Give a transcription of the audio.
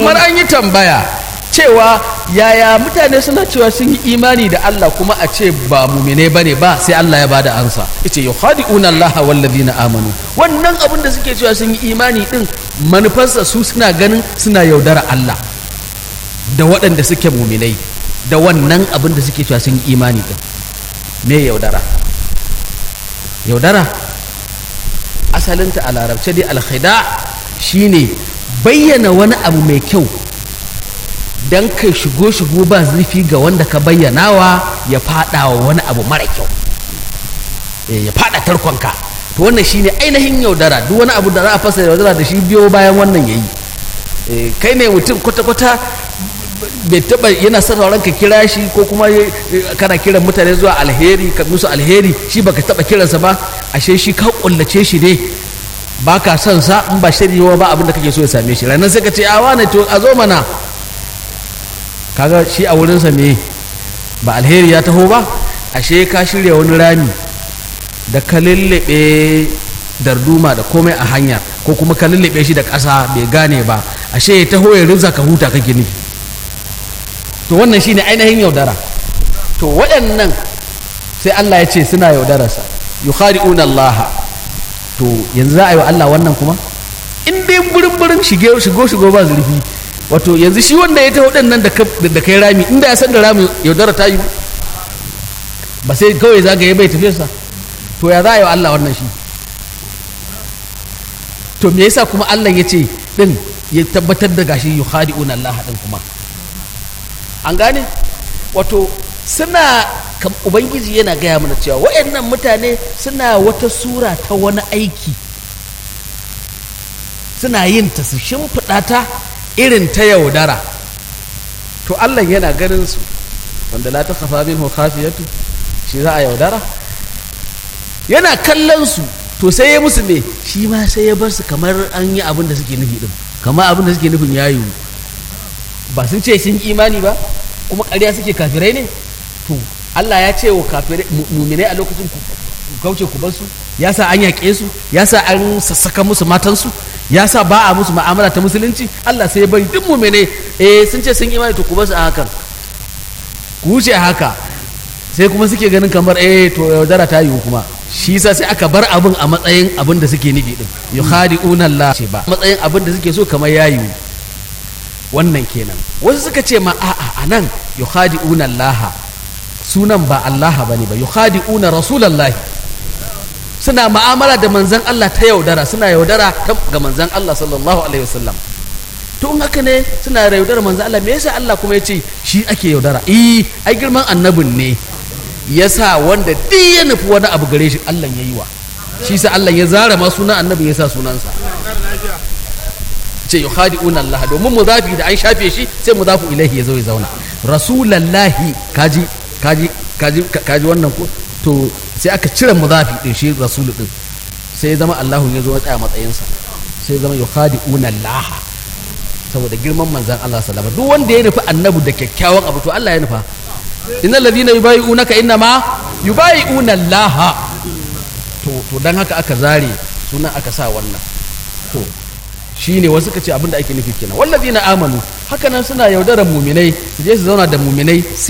kamar an yi tambaya cewa yaya mutane suna cewa sun yi imani da Allah kuma a ce ba mumine bane ba sai Allah ya bada ansa yace yukhadi'una Allah wal ladina amanu wannan abin da suke cewa sun yi imani din manufarsa su suna ganin suna yaudara Allah da waɗanda suke muminai da wannan abin da suke cewa sun yi imani din me yaudara yaudara asalinta a larabce dai alkhida shine bayyana wani abu mai kyau don kai shigo shigo ba zurfi ga wanda ka bayyanawa ya fada wa wani abu mara kyau ya fada tarkonka to wannan shine ainihin yaudara duk wani abu da za a fasa yaudara da shi biyo bayan wannan yayi kai ne mutum kwata-kwata bai taba yana sauraron ka kira shi ko kuma kana kiran mutane zuwa alheri ka musu alheri shi baka taba kiransa ba ashe shi ka kullace shi ne ba ka son sa in ba shiryewa ba abin da kake so ya same shi ranar sai ka ce a wane to a zo mana kaga shi a wurinsa me ba alheri ya taho ba ashe ka shirya wani rami da ka lullube darduma da komai a hanya ko kuma ka lullube shi da ƙasa bai gane ba ashe ya taho ya rinza ka huta kake nufi to wannan shine ainihin yaudara to waɗannan sai Allah ya ce suna yaudararsa yukhadi'una Allah to yanzu za a yi wa Allah wannan kuma in dai burin burin shige shigo shigo ba zurfi wato yanzu shi wanda ya taho nan da kai rami inda ya san da rami yaudara ta yi ba sai kawai zagaye bai tafiyarsa to ya za a yi wa Allah wannan shi to me yasa kuma Allah ya ce din ya tabbatar da gashi yukhadi'una Allah din kuma an gane wato suna ubangiji yana gaya mana cewa waɗannan mutane suna wata sura ta wani aiki suna yin ta su shimfiɗa ta irin ta yaudara to Allah yana ganin su wanda la ta kafa min khafiyatu shi za a yaudara yana kallon su to sai ya musu me shi ma sai ya bar su kamar an yi abin da suke nufi din kamar abin da suke nufin ya yiwu ba sun ce sun imani ba kuma ƙarya suke kafirai ne to Allah ya ce wa kafirai muminai a lokacin ku kauce ku bar su ya sa an yaƙe su ya sa an sassaka musu matansu ya sa ba a musu ma'amala ta musulunci Allah sai ya bari duk muminai eh sun ce sun imani to ku bar su a hakan ku wuce a haka sai kuma suke ganin kamar eh to yaudara ta yiwu kuma shi yasa sai aka bar abin a matsayin abin da suke nufi din yukhadi'una Allah ce ba matsayin abin da suke so kamar ya yiwu wannan kenan wasu suka ce ma a'a anan yukhadi'una Allah sunan ba Allah bane ba yukhadi'una rasulullahi suna ma'amala da manzon Allah ta yaudara suna yaudara ga manzon Allah sallallahu alaihi wasallam to in haka ne suna yaudara manzon Allah me yasa Allah kuma ya ce shi ake yaudara eh ai girman annabin ne yasa wanda duk ya nufi wani abu gare shi Allah ya yi wa shi sa Allah ya zara ma sunan annabi ya sa sunansa ce yukhadi'una Allah domin muzafi da an shafe shi sai muzafu ilaihi ya zo ya zauna rasulallahi kaji kaji kaji kaji wannan ko to sai aka cire muzafi din shi rasulu din sai ya zama Allahu ya zo ya tsaya matsayinsa sai ya zama yukhadi'una Allah saboda girman manzan Allah sallama duk wanda ya nufi annabi da kyakkyawan abu to Allah ya nufa innal ladina yubayi'unaka innama yubayi'una Allah to to dan haka aka zare sunan aka sa wannan to shine wasu ka ce abinda ake nufi kenan wallazina amanu haka nan suna yaudarar muminai su je su zauna da muminai